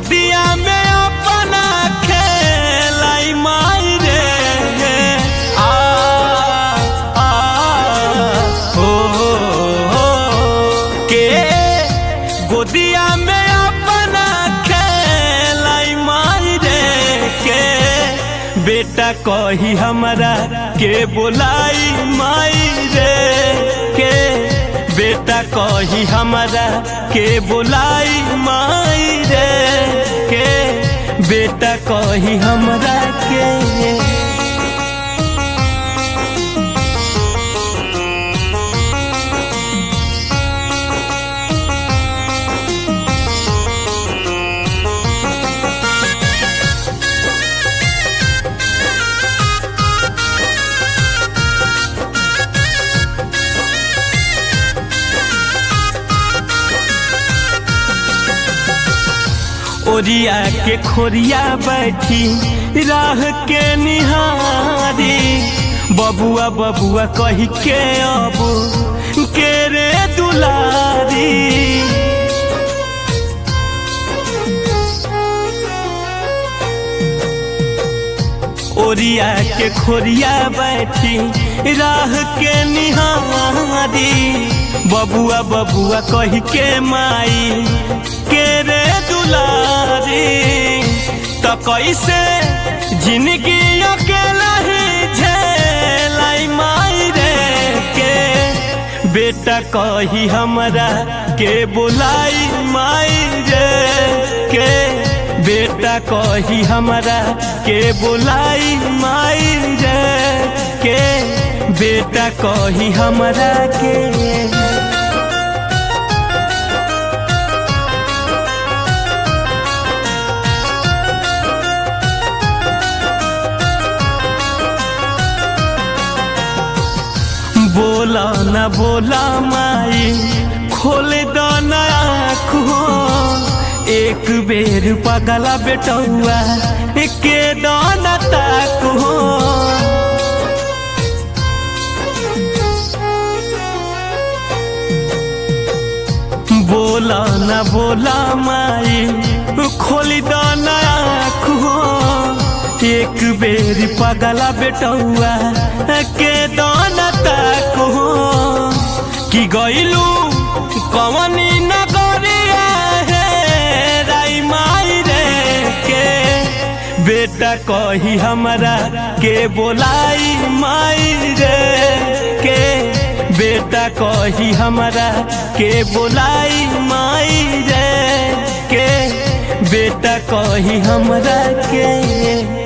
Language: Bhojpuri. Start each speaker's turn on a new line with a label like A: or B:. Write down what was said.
A: गोदिया में अपना खेलाई माई रे आ आ हो हो के गोदिया में अपना खेलाई माई रे के बेटा कही हमरा के बोलाई माई रे के बेटा कही हमरा के बोलाई माई रे के बेटा कही हमरा के ओरिया के खोरिया बैठी राह के निहारी बबुआ बबुआ कही के अब के रे दुलारी ओरिया के खोरिया बैठी राह के निहारी बबुआ बबुआ कही के माई के रे दुलारी तो कैसे जिंदगी अकेला ही झेलाई माई रे के बेटा कही हमरा के बुलाई माई रे के बेटा कही हमरा के बुलाई माई रे के बेटा कही हमरा के बोला न बोला माई खोल दो आँख हो एक बेर पगला बेटौआ के दाना ताक हो बोला न बोला माई खोल दो आँख हो एक बेर पगला बेटौआ के दाना ताक हो कि गईलू कवनी नगरिया है राई माई रे के बेटा कही हमरा के बोलाई माई रे के बेटा कही हमरा के बोलाई माई रे के बेटा कही हमरा के